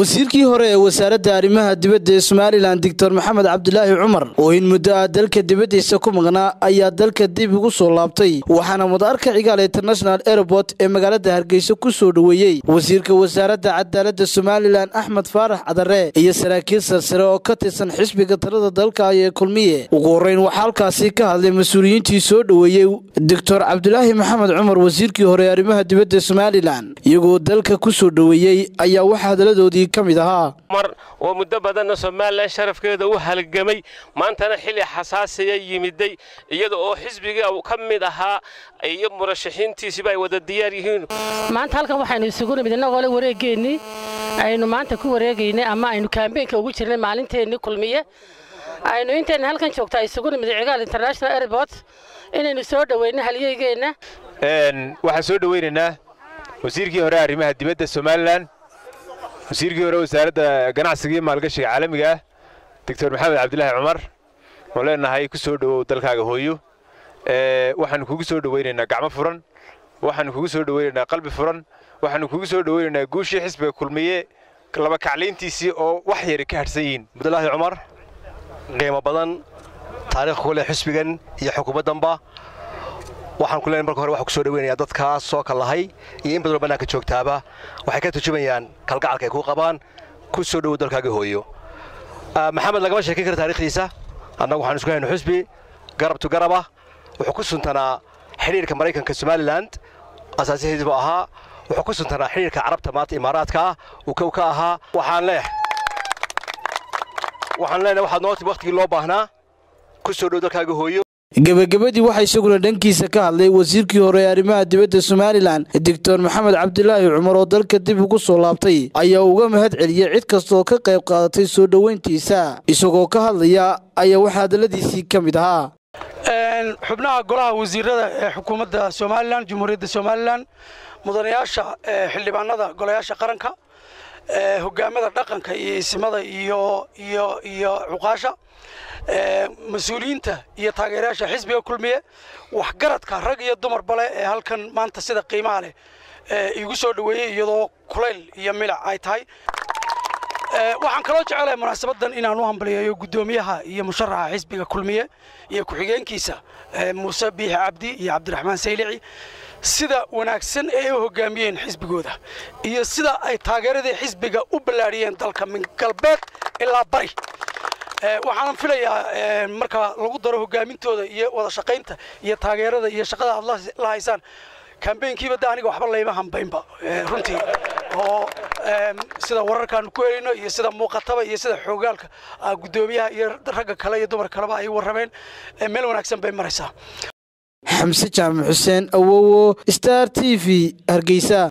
wasiirkii hore ee wasaaradda arrimaha dibadda ee somalilan doctor maxamed cabdilaahi cumar oo in muddo ah dalka dibaddiisa ku maqnaa ayaa dalka dib ugu soo laabtay waxaana madaarka cigaal international airport ee magaalada hargeysa ku soo dhoweeyey wasiirka wasaaradda cadaaladda somalilan axmed faarax cadare iyo saraakiil sarsare oo ka tirsan xisbiga talada dalka ee kulmiye ugu horreyn waxaa halkaasi ka hadlay mas-uuliyiintii soo dhoweeyey doctor cabdilaahi maxamed cumar wasiirkii hore ee arrimaha dibadda somalilan iyagoo dalka ku soo dhoweeyey ayaa waxaa hadaladoodii ka mid ahaa mar oo muddo badanna somalilan sharafkeeda u halgamay maantana xilli xasaasiya yimiday iyada oo xisbiga ka mid ahaa iyo murashaxiintiisiba ay wada diyaar yihiin maanta halkan waxaynu isugu nimid innagoo le wareegeennii aynu maanta ku wareegaynay ama aynu kaambeynka ugu jirnay maalinteennii kulmiye aynu intayna halkan joogtaa isugu nimid cigaal international airport inaynu soo dhoweyno halyeygeenna waxaan soo dhoweynaynaa wasiirkii hore arrimaha dibadda somalilan wasiirkii hore wasaaradda ganacsiga iyo maalgashiga caalamiga ah doctor maxamed cabdilaahi cumar oo leenahay ku soo dhowow dalkaaga hooyo waxaanu kugu soo dhoweynaynaa gacmo furan waxaanu kugu soo dhoweynaynaa qalbi furan waxaanu kugu soo dhoweynaynaa guushii xisbiga kulmiye laba kaclayntiisii oo wax yari ka hadhsan yihiin cabdilaahi cumar qiimo badan taariikh ku leh xisbigan iyo xukuumaddanba waxaan ku leenahay marka hore waxaan ku soo dhaweynayaa dadkaas soo kallahay iyo in badanoo bannaanka joogtaaba waxay ka turjumayaan kalgacalka ay kuu qabaan ku soo dhowow dalkaaga hooyo maxamed lagama sheekin kara taarikhdiisa annagu waxaan isku hayno xusbi garab tu garabah wuxuu ku suntanaa xidhiirka maraykanka somalilan asaasihiisbu ahaa wuxuu ku suntanaa xidhiirka carabta maanta imaaraadka ah uu kow ka ahaa waxaan leeh waxaan leenahay waxaad noo timi waqtigii loo baahnaa ku soo dhow dalkaaga hooyo gebagabadii waxaa isaguna dhankiisa ka hadlay wasiirkii hore ee arrimaha dibadda somalilan doctor maxamed cabdilaahi cumar oo dalka dib ugu soo laabtay ayaa uga mahad celiyey cid kastaoo ka qayb qaadatay soo dhoweyntiisa isagoo ka hadlaya ayaa waxaa hadalladiisii ka mid ahaa xubnaha golaha wasiirada ee xukuumadda somalilan jumhuuriyadda somalilan mudanayaasha xildhibaanada golayaasha qaranka hogaamada dhaqanka iyo isimada iyo iyo iyo cuqaasha mas-uuliyiinta iyo taageerayaasha xisbiga kulmiye waxgaradka rag iyo dumar bale ee halkan maanta sida qiimaha leh igu soo dhoweeyey iyadoo kulayl iyo milic ay tahay waxaan kaloo jecelahay munaasabadan inaan u hambaliyeeyo guddoomiyaha iyo musharaxa xisbiga kulmiye iyo ku-xigeenkiisa muuse biixi cabdi iyo cabdiraxmaan saylici sida wanaagsan ee ay u hogaamiyeen xisbigooda iyo sida ay taageeradii xisbiga u ballaadhiyeen dalka min galbeed ilaa bari waxaanan filayaa marka lagu daro hogaamintooda iyo wada shaqaynta iyo taageerada iyo shaqada aad la haysaan kambeynkiiba da aniga waxba layma hambaynba runtii oo sida wararkaanu ku helayno iyo sida muuqataba iyo sida xoogaalka guddoomiyaha iyo ragga kale iyo dumar kaleba ay warrameen meel wanaagsan bay maraysaa xamse jaamac xuseen awowo star t v hargeysa